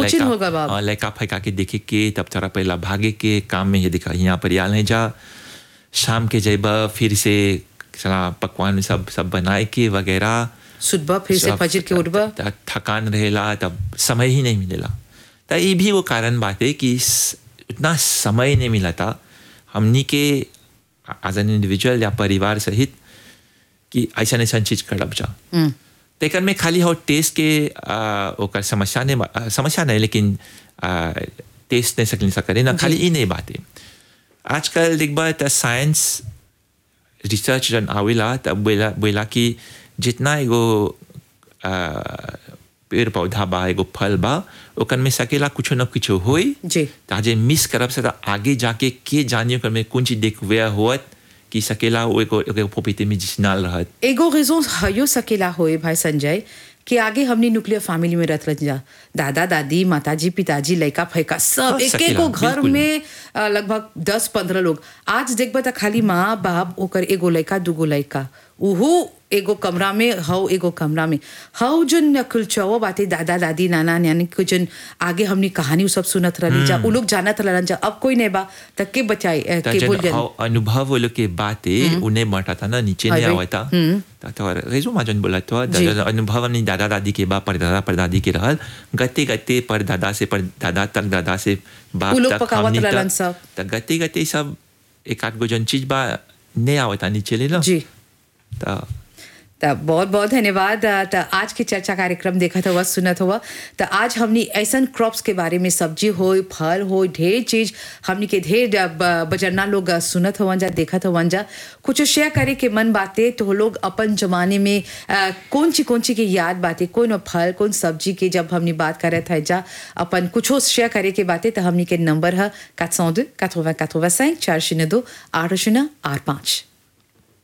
कोचिन लड़का- होगा बाप हाँ, लड़का फैका के देखे के तब थोड़ा पहला भागे के काम में ये दिखा यहाँ पर याल नहीं जा शाम के जेबा फिर से साला पकवान सब सब बनाए के वगैरह सुबह फिर से सब फजर के उठबा त- थकान रहेला तब समय ही नहीं मिलेला तो ये भी वो कारण बात है कि स- उतना समय नहीं मिला था हमनी के एज एन इंडिविजुअल या परिवार सहित कि ऐसा ऐसा चीज करब जा हम्म, तेकर में खाली हो टेस्ट के आ, ओकर समस्या ने आ, समस्या नहीं लेकिन आ, टेस्ट नहीं सकली सके ना खाली ई नहीं बात है आजकल देखबा त साइंस रिसर्च जन आवेला तब बोला बोला कि जितना एगो आ, पेड़ पौधा बा एगो फल बा ओकर में सकेला कुछो न कुछो होई जी ताजे मिस करब से त आगे जाके के जानियो कर में कौन चीज देखवे होत कि सकेला वो एगो एगो पोपिते में जिसनाल रहत एगो रेजों हयो सकेला होए भाई संजय कि आगे हमने न्यूक्लियर फैमिली में रहत जा दादा दादी माताजी पिताजी लड़का फैका सब हाँ, एक एक सकेला, को घर बिल्कुल। में अ, लगभग दस पंद्रह लोग आज देखबा त खाली माँ बाप ओकर एगो लड़का दूगो लड़का उहू एगो कमरा में हव एगो कमरा में हव जन कुलचवा बातें दादा दादी नाना नानी को जन आगे हमने कहानी उ सब सुनत रहली जा उ लोग जानत रहलन जा अब कोई नहीं बा त के बचाई अ, त के बोल जन जन अ- अनुभव वो लोग के बातें उन्हें बटा था ना नीचे नहीं अरे, आवा था त तो रेजो माजन बोला तो जी। द- अनुभव अपनी दादा दादी के बा परदादा परदादी के रहल गते गते पर दादा से पर दादा तक दादा से बाप उ लोग तक पकावत हमनी रहलन तक सब। त गते गते सब एक आध गो जन चीज बा नहीं आवता नीचे ले ना जी त त बहुत बहुत धन्यवाद अ, त आज के चर्चा कार्यक्रम देखत हुआ सुनत हुआ त आज हमनी ऐसन क्रॉप्स के बारे में सब्जी हो फल हो ढेर चीज हमनी के ढेर अ, ब- बजरना लोग अ, सुनत हुआ जा देखत हुआ जा कुछ शेयर करे के मन बाते तो लोग अपन जमाने में अ, कौन ची कौन ची के याद बाते कौन फल कौन सब्जी के जब हमनी बात करत है जा अपन कुछो शेयर करे के बाते तो हमनी के नंबर है 402 80 85 402 आठ शून्य आठ पाँच